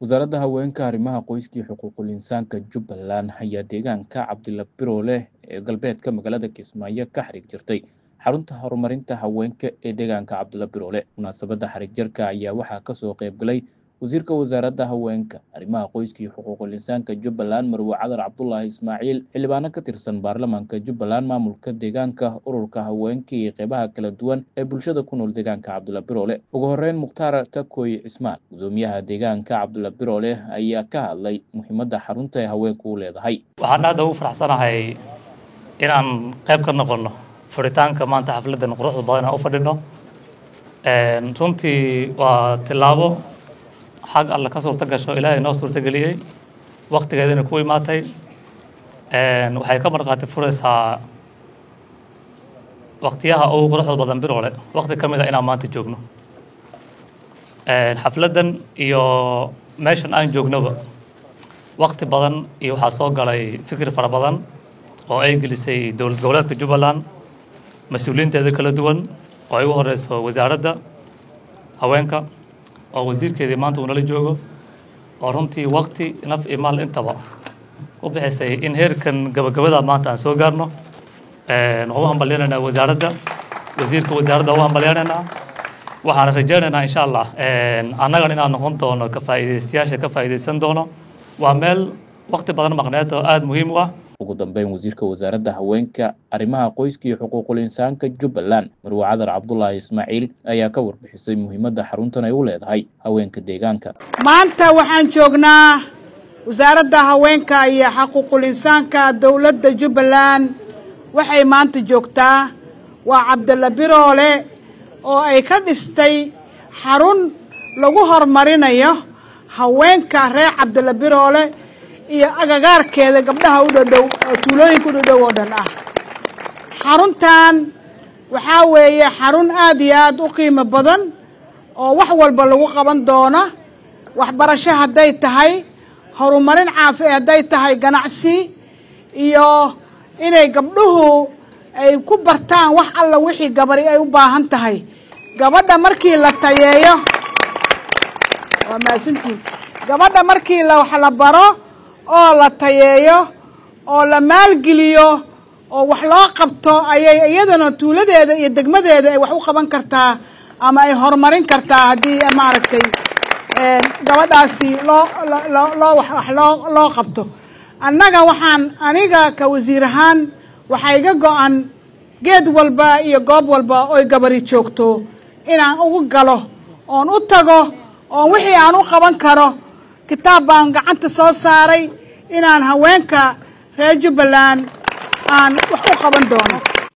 wasaaradda haweenka arrimaha qoyska iyo xuquuqul insaanka jubbaland ayaa deegaanka cabdila biroole ee galbeedka magaalada kismaayo ka xarig jirtay xarunta horumarinta haweenka ee deegaanka cabdila biroole munaasabadda xarig jarka ayaa waxaa kasoo qayb galay wasiirka wasaaradda haweenka arrimaha qoyska iyo xuquuqul insaanka jubbaland marwe cadar cabdulaahi ismaaciil xildhibaano ka tirsan baarlamaanka jubbaland maamulka deegaanka ururka haweenka iyo qeybaha kala duwan ee bulshada ku nool deegaanka cabdila biroole ugu horeyn mukhtaar takoy cismaan gudoomiyaha deegaanka cabdila biroole ayaa ka hadlay muhiimadda xarunta ee haweenku u leedahay waxaan aada ugu faraxsanahay inaan qayb ka noqono furitaanka maanta xafladdan quruxda badan aan u fadhino runtii waa tilaabo xag alle ka suurta gasho ilaahay noo suurtageliyey waktigeedina ku imaatay waxay ka markhaati furaysaa waktiyaha ugu quruxda badan biroole wakti ka mid a inaan maanta joogno xafladdan iyo meeshan aan joognaba wakti badan iyo waxaa soo galay fikir fara badan oo ay gelisay dowlad goboleedka jubbaland mas-uuliyiinteeda kala duwan oo ay ugu horeyso wasaaradda haweenka oo wasiirkeedii maanta uu nala joogo oo runtii wakti naf iyo maal intaba u bixisay in heerkan gabagabada maanta aan soo gaarno waxaan u hambalyanaynaa wasaaradda wasiirka wasaaradda u hambalyanaynaa waxaan rajaynaynaa insha allah annagan inaan noqon doono ka faa'iidaystayaasha ka faa'iidaysan doono waa meel wakti badan maqneed oo aada muhiim u ah ugu dambeyn wasiirka wasaaradda haweenka arrimaha qoyska iyo xuquuqul insaanka jubbaland marwe cadar cabdulaahi ismaaciil ayaa ka warbixisay muhiimadda xaruntan ay u leedahay haweenka deegaanka maanta waxaan joognaa wasaaradda haweenka iyo xuquuqul insaanka dowladda jubbaland waxay maanta joogtaa waa cabdilla biroole oo ay ka dhistay xarun lagu horumarinayo haweenka reer cabdilla biroole iyo agagaarkeeda gabdhaha u dhadhow oo tuulooyinka u dhadhow oo dhan ah xaruntan waxaa weeye xarun aad iyo aad u qiimo badan oo wax walba lagu qaban doono waxbarasho hadday tahay horumarin caafi hadday tahay ganacsi iyo inay gabdhuhu ay ku bartaan wax alla wixii gabari ay u baahan tahay gabadha markii la tayeeyo waa maasantiin gabadha markii la wax la baro oo la tayeeyo oo la maalgeliyo oo wax loo qabto ayay iyadana tuuladeeda iyo degmadeeda ay wax u qaban kartaa ama ay horumarin kartaa haddii maaragtay gabadhaasi loo loo wax loo loo qabto annaga waxaan aniga ka wasiir ahaan waxaa iga go-an geed walba iyo goob walba oy gabari joogto inaan ugu galo oon u tago oon wixii aan u qaban karo kitaab baan gacanta soo saaray inaan haweenka reer jubbaland aan wax u qaban doono